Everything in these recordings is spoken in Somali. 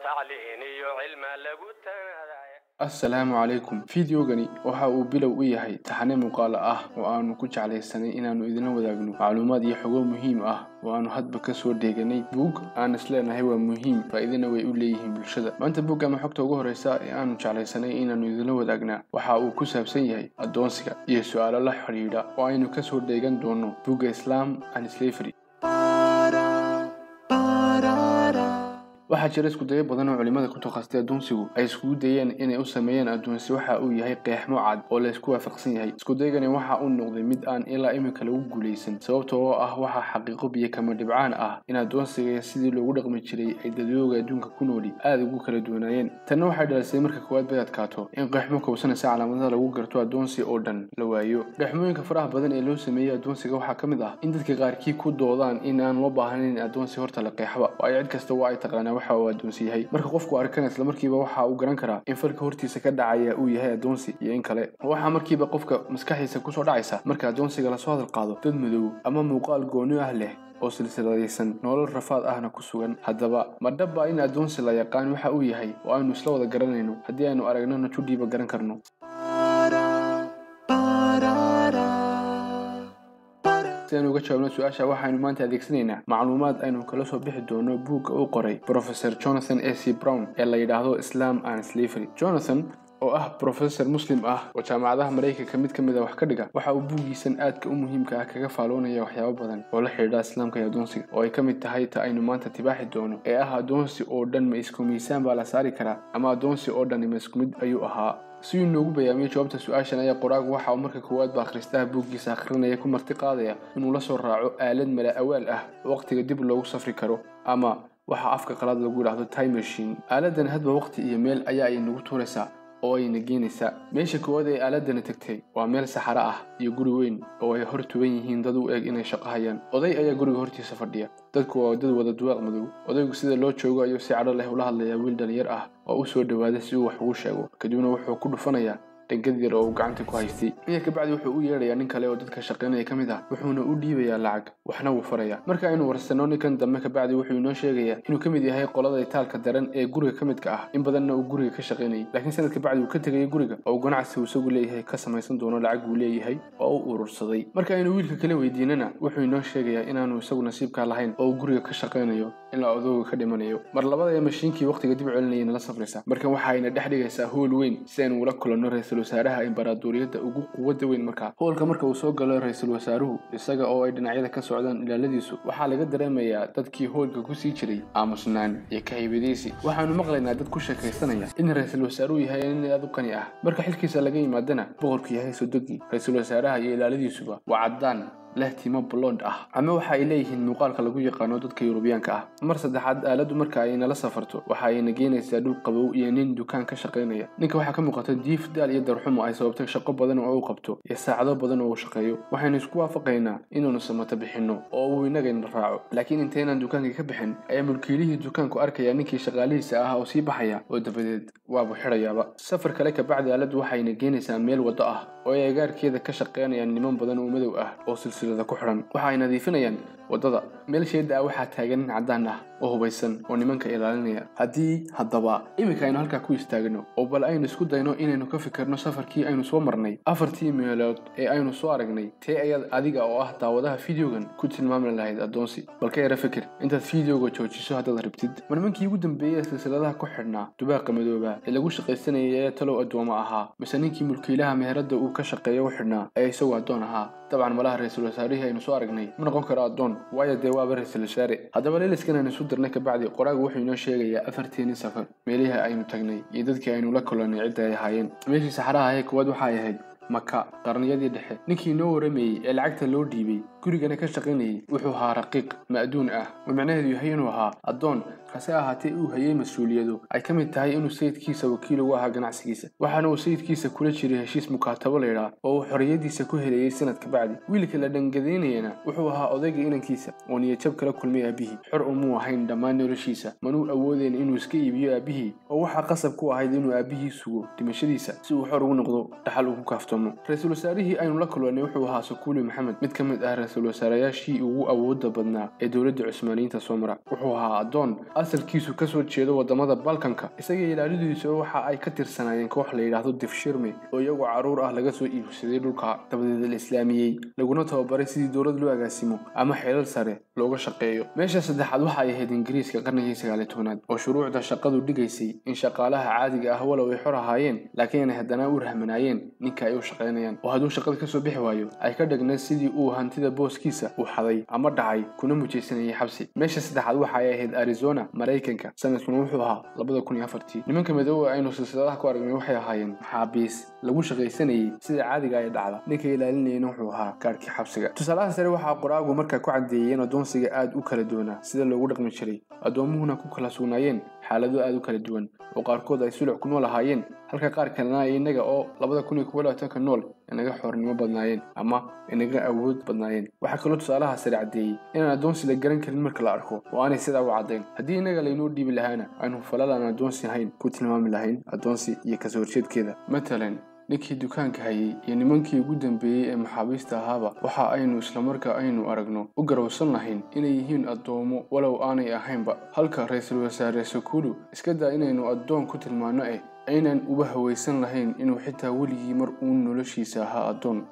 tacliin iyo cilma lagu tanaaday assalaamu calaykum fideogani waxa uu bilow u yahay taxane muuqaalo ah oo aanu ku jeclaysanay inaannu idinla wadaagno macluumaad iyo xogo muhiim ah oo aanu hadba ka soo dheeganay buug aan isleenahay waa muhiim faa'iidana way u leeyihiin bulshada maanta buug ama xogta ugu horreysa ee aanu jeclaysanay inaannu idinla wadaagnaa waxa uu ku saabsan yahay addoonsiga iyo su-aalo la xidhiidha oo aynu ka soo dheegan doono buugga islam and slavery waxaa jira iskudayo badan oo culimmada ku takhasustay addoonsigu ay iskugu dayeen inay u sameeyeen addoonsi waxa uu yahay qeexmo cad oo laysku waafaqsan yahay iskudayagani waxa uu noqday mid aan ilaa iminka lagu guulaysan sababta oo ah waxaa xaqiiqo biyo kama dhibcaan ah in addoonsiga sidii loogu dhaqmi jiray ay dadwooga adduunka ku nooli aada ugu kala duwanaayeen tanna waxay dhalisay marka koowaad bay adkaato in qeexmo kowsanaysa calaamadaha lagu garto addoonsi oo dhan la waayo qeexmooyinka faraha badan ee loo sameeyey addoonsiga waxaa ka mid ah in dadka qaarkii ku doodaan in aan loo baahnayn addoonsi horta la qeexba waayo cid kasta waa ay taqaanaa waxa uu addoonsi yahay marka qofku arkana islamarkiiba waxa uu garan karaa in falka hortiisa ka dhacaya uu yahay addoonsi iyo in kale waxaa markiiba qofka maskaxiisa kusoo dhacaysa marka addoonsiga lasoo hadal qaado dad madow ama muuqaal gooni ah leh oo silsiladaysan nolol rafaad ahna ku sugan haddaba ma dhaba in addoonsi la yaqaan waxa uu yahay oo aynu isla wada garanayno haddii aynu aragnona judhiiba garan karno si aynu uga jawaabno su-aasha waxaynu maanta adeegsanaynaa macluumaad aynu kala soo bixi doono buugga uu qoray professor jonathan a c brown ee la yidhaahdo islam and slavery jonathan oo ah professor muslim ah oo jaamacadaha maraykanka mid ka mid a wax ka dhiga waxa uu buuggiisan aadka u muhiimka ah kaga faaloonaya waxyaabo badan oo la xidhiidha islaamka iyo addoonsiga oo ay ka mid tahay ta aynu maanta tibaaxi doono ee ah addoonsi oo dhan ma isku miisaan baa la saari karaa ama addoonsi oo dhan ma isku mid ayuu ahaa si uu noogu bayaamiyey jawaabta su-aashan ayaa qoraagu waxa uu marka koowaad ba akhristaha buuggiisa akhrinaya ku marti qaadaya inuu la soo raaco aalad mala awaal ah waqtiga dib loogu safri karo ama waxa afka qalaad lagu yidhaahdo time machine aaladan hadba waqti iyo meel ayaa ay nagu tuuraysaa oo ayna geenaysaa meesha koowaad ee aaladani tagtay waa meel saxaro ah iyo guri weyn oo ay hor tuban yihiin dad u eg inay shaqo hayaan oday ayaa guriga hortiisa fadhiya dadku waa dad wada duwaaq madow odaygu sida loo joogo ayuu si cadho leh ula hadlayaa wiil dhalinyar ah oo u soo dhowaada si uu wax ugu sheego kadibna wuxuu ku dhufanayaa dhangad yar oo uu gacanta ku haystay inta kabacdi wuxuu u yeedhayaa nin kale oo dadka shaqaynaya ka mid ah wuxuuna u dhiibayaa lacag waxna wuu farayaa marka aynu warsanno ninkan dambe kabacdi wuxuu inoo sheegayaa inuu ka mid yahay qolada itaalka daran ee guriga ka midka ah in badanna uu guriga ka shaqaynayay laakiin sanad kabacdi uu ka tegayay guriga oo uu ganacsi uu isagu leeyahay ka samaysan doono lacag uu leeyahay oo u urursaday marka aynu wiilka kala weydiinana wuxuu inoo sheegayaa inaanu isagu nasiibkaa lahayn oo uu guriga ka shaqaynayo ilaa odooga ka dhimanayo mar labada ee mashiinkii waqtiga dib celinayana la safraysa markan waxayna dhex dhigaysaa hool weyn si aynu ula kulanno ra-iisul wasaaraha imbaraatuuriyadda ugu quwadda weyn markaa hoolka marka uu soo galo ra-iisul wasaaruhu isaga oo ay dhinacyada ka socdaan ilaaladiisu waxaa laga dareemayaa dadkii hoolka kusii jiray aamusnaan iyo kahibadaysi waxaanu maqlaynaa dad ku sheekaysanaya in ra-iisul wasaaruhu yahay nin aad u qani ah marka xilkiisa laga yimaadana boqorku yahay sodogii ra-iisul wasaaraha iyo ilaaladiisuba waa caddaan leh timo blond ah ama waxa ay leeyihiin muuqaalka lagu yaqaano dadka yurubiyaanka ah mar saddexaad aaladdu marka ay nala safarto waxa ayna geenaysaa dhul qabow iyo nin dukaan ka shaqaynaya ninka waxaa ka muuqata diif daal iyo darxumo ay sababtay shaqo badan oo uu qabto iyo saacado badan oo uu shaqeeyo waxaynu isku waafaqaynaa inaanu samato bixinno oo uu inagayna raaco laakiin intaynaan dukaankii ka bixin ayaa mulkiilihii dukaanku arkaya ninkii shaqaalihiisa ah oo sii baxaya oo dabadeed waabu xidhayaaba safar kale kabacdi aaladdu waxayna geenaysaa meel waddo ah oo ay agaarkeeda ka shaqaynayaan niman badan oo madow ah oo silsilada ku xidhan waxa ay nadiifinayaan waddada meel sheeda ah waxaa taagan nin caddaan ah oo hubaysan oo nimanka ilaalinaya haddii haddaba iminka aynu halkaa ku istaagno oo bal aynu isku dayno inaynu ka fikirno safarkii aynu soo marnay afartii meelood ee aynu soo aragnay tee ayaad adiga oo ah daawadaha fideogan ku tilmaami lahayd addoonsi bal ka yara fikir intaad fideoga joojiso haddaad rabtid ma nimankii ugu dambeeyey ee silsiladaha ku xidhnaa dubaaqa madooba ee lagu shaqaysanayay ee talow addooma ahaa mise ninkii mulkiilaha meheradda uu ka shaqeeyo u xidhnaa ee isagoo addoon ahaa dabcan malaha ra-iisul wasaarihii aynu soo aragnay ma noqon karo addoon waayo dee waaba ra-iisul wasaare haddaba leeliskan aynu isu dirnay kabacdi qoraagu wuxuu inoo sheegayaa afarteenii safar meelihii aynu tagnay iyo dadkii aynu la kulannay cidda ay ahaayeen meeshii saxaraha ahee koowaad waxay ahayd maka qarniyadii dhexe ninkii inoo waramayey ee lacagta loo dhiibay gurigana ka shaqaynayay wuxuu ahaa raqiiq ma'duun ah oo macnaheedu yahay inuu ahaa addoon hase ahaatee uu hayay mas-uuliyadu ay ka mid tahay inuu sayidkiisa wakiil ugu ahaa ganacsigiisa waxaana uu sayidkiisa kula jiray heshiis mukaatabo laydhaa oo uu xorriyadiisa ku helayay sanad kabacdi wiilka la dhangadaynayana wuxuu ahaa odayga inankiisa oo niyadjab kala kulmay aabihii xor umuu ahayn dhammaan noloshiisa manuu awoodeyn inuu iska iibiyo aabihii oo waxaa qasab ku ahayd inuu aabihii sugo dhimashadiisa si uu xor ugu noqdo dhaxal ugu kaaftoomo ra-iisul wasaarihii aynu la kulannay wuxuu ahaa sukuuli maxamed mid ka mid ah ra-iisul wasaarayaashii ugu awooda badnaa ee dowladda cusmaaniyiinta soo mara wuxuu ahaa addoon asalkiisu kasoo jeedo wadamada balkanka isaga ilaalidiisa waxa ay ka tirsanaayeen koox la yidhaahdo difshirme oo iyagoo caruur ah laga soo iibsaday dhulka dabadeed la islaamiyey laguna tababaray sidii dowlad loo agaasimo ama xeelal sare looga shaqeeyo meesha saddexaad waxa ay ahayd ingiriiska qarnigii sagaaliy tobnaad oo shuruucda shaqadu dhigaysay in shaqaalaha caadiga ah walow ay xor ahaayeen laakiin ay haddana u rahmanaayeen ninka ay u shaqaynayaan oo hadduu shaqada kasoo bixi waayo ay ka dhignayd sidii uu hantida booskiisa u xaday ama dhacay kuna mujaysanayay xabsi meesha saddexaad waxa ay ahayd arizona maraykanka sanadkuna wuxuu ahaa labada kun iyo afartii nimanka midoobe aynu silsiladaha ku aragnay waxay ahaayeen maxaabiis lagu shaqaysanayay sida caadiga ay dhacda ninka ilaalinayana wuxuu ahaa gaarhkii xabsiga tusaalaha sare waxaa qoraagu markaa ku caddeeyeen addoonsiga aad u kala duwanaa sida loogu dhaqmi jiray addoomuhuna ku kala sugnaayeen xaalado aad u kala duwan oo qaarkood ay suluc ku nool ahaayeen halka qaar kalena innaga oo labada kun iyo kuwa labaatanka nool inaga xoornimo badnaayeen ama inaga awood badnaayeen waxaa kaloo tusaalaha sare caddeeyey inaan addoonsi la garan karin marka la arko oo aanay sidaa u caddayn haddii innaga laynoo dhiibi lahaana aynu falal aan addoonsi ahayn ku tilmaami lahayn addoonsi iyo kasoo horjeedkeeda matalan ninkii dukaanka hayay iyo nimankii ugu dambeeyey ee maxaabiista ahaaba waxa aynu islamarkaa aynu aragno u garowsan lahayn inay yihiin addoomo walow aanay ahaynba halka ra-iisul wasaare sakulu iska daa inaynu addoon ku tilmaanno eh aynan uba hawaysan lahayn inuu xitaa weligii mar uun noloshiisa ahaa addoon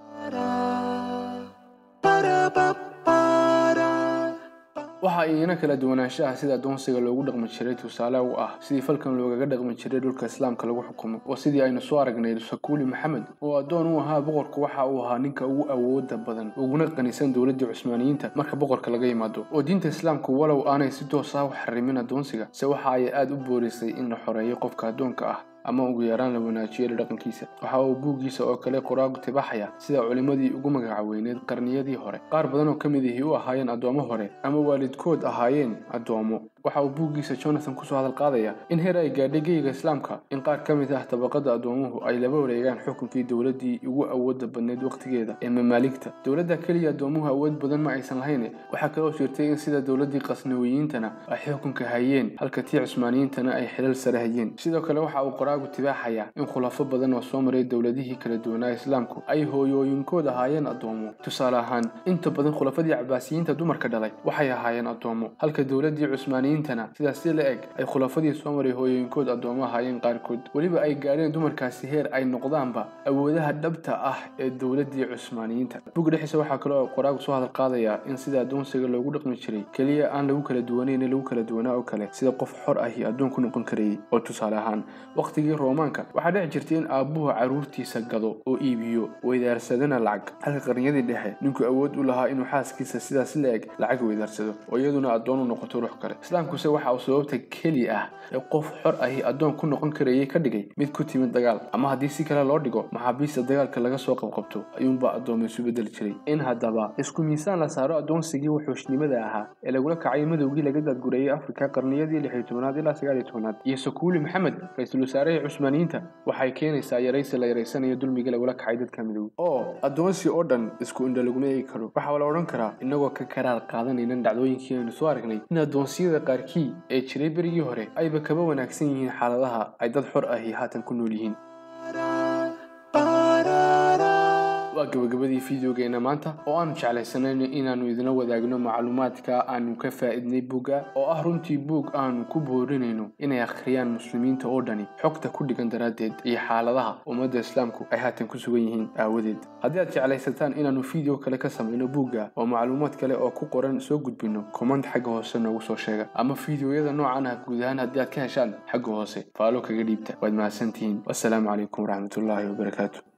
waxa iyana kala duwanaanshaha sida addoonsiga loogu dhaqmi jiray tusaale u ah sidii falkan loogaga dhaqmi jiray dhulka islaamka lagu xukumo oo sidii aynu soo aragnay sakuuli maxamed oo addoon u ahaa boqorku waxa uu ahaa ninka ugu awooda badan uguna qanisan dowladdii cusmaaniyiinta marka boqorka laga yimaado oo diinta islaamku walow aanay si toos ah u xarimin addoonsiga se waxa ay aada u boorisay in la xoreeyo qofka addoonka ah ama ugu yaraan la wanaajiyo dhaqankiisa waxa uu buuggiisa oo kale qoraagu tibaxaya sida culimmadii ugu magacaweyneed qarniyadii hore qaar badan oo ka mid ihii u ahaayeen addoommo hore ama waalidkood ahaayeen addoommo waxa uu buuggiisa jonathan kusoo hadal qaadaya in heer ay gaadhay geyga islaamka in qaar ka mid ah tabaqada addoomuhu ay laba wareegaan xukunkii dowladdii ugu awooda badneyd wakhtigeeda ee mamaaligta dowladda keliya addoomuhu awood badan ma aysan lahayn waxaa kaloo jirtay in sida dowladdii qasnawiyiintana ay xukunka hayeen halka tii cusmaaniyiintana ay xilal sare hayeen sidoo kale waxa uu qoraagu tibaaxaya in khulafo badan oo soo maray dowladihii kala duwanaa islaamku ay hooyooyinkood ahaayeen addoomo tusaale ahaan inta badan khulafadii cabaasiyiinta dumarka dhalay waxay ahaayeen addoomo halka dowladdii cusmaaniyiintana sidaas si la eg ay khulafadii soo maray hooyooyinkood addoomo ahaayeen qaarkood weliba ay gaadheen dumarkaasi heer ay noqdaanba awoodaha dhabta ah ee dowladdii cusmaaniyiinta bug dhexdiisa waxaa kaloo qoraagu soo hadal qaadaya in sida addoonsiga loogu dhaqmi jiray keliya aan lagu kala duwanayn lagu kala duwanaa oo kale sida qof xor ahi addoon ku noqon karayay oo tusaale ahaan waqtigii roomaanka waxaa dhici jirtay in aabbuhu carruurtiisa gado oo iibiyo weydaarsadana lacag halka qarniyadii dhexe ninku awood u lahaa inuu xaaskiisa sidaas la eg lacag weydaarsado oo iyaduna addoon u noqoto ruux kale islaamkuse waxa uu sababta keli ah ee qof xor ahi addoon ku noqon karayay ka dhigay mid ku timid dagaal ama haddii si kale loo dhigo maxaabiista dagaalka laga soo qabqabto ayuunbaa addooma isu bedeli jiray in haddaba isku miisaan la saaro addoonsigii wuxuushnimada ahaa ee lagula kacay madowgii laga daadgurayay afrika qarniyadii lixyo tobanaad ilaa sagaaliyo tobanaad iyo sakuuli maxamed ra-iisul wasaarihii cusmaaniyiinta waxay keenaysaa yaraysi la yaraysanayo dulmiga lagula kacay dadka midowey oo addoonsi oo dhan isku indho laguma eegi karo waxaa la odhan karaa innagoo ka karaar qaadanaynan dhacdooyinkii aynu soo aragnay in addoonsiyada qaarkii ee jiray berigii hore ayba kaba wanaagsan yihiin xaaladaha ay dad xor ahi haatan ku nool yihiin waa gabagabadii fideogeena maanta oo aanu jeclaysanayno inaannu idinla wadaagno macluumaadka aanu ka faa'iidnay buugga oo ah runtii buug aanu ku boorinayno inay akhriyaan muslimiinta oo dhani xogta ku dhigan daraaddeed iyo xaaladaha ummadda islaamku ay haatan ku sugan yihiin aawadeed haddii aad jeclaysataan inaannu fideo kale ka samayno buugga oo macluumaad kale oo ku qoran soo gudbinno komand xagga hoose noogu soo sheega ama fideoyada noocan ah guud ahaan haddii aad ka heshaan xagga hoose faalo kaga dhiibta waad mahadsantihiin wassalaamu calaykum waraxmatullaahi wabarakaatu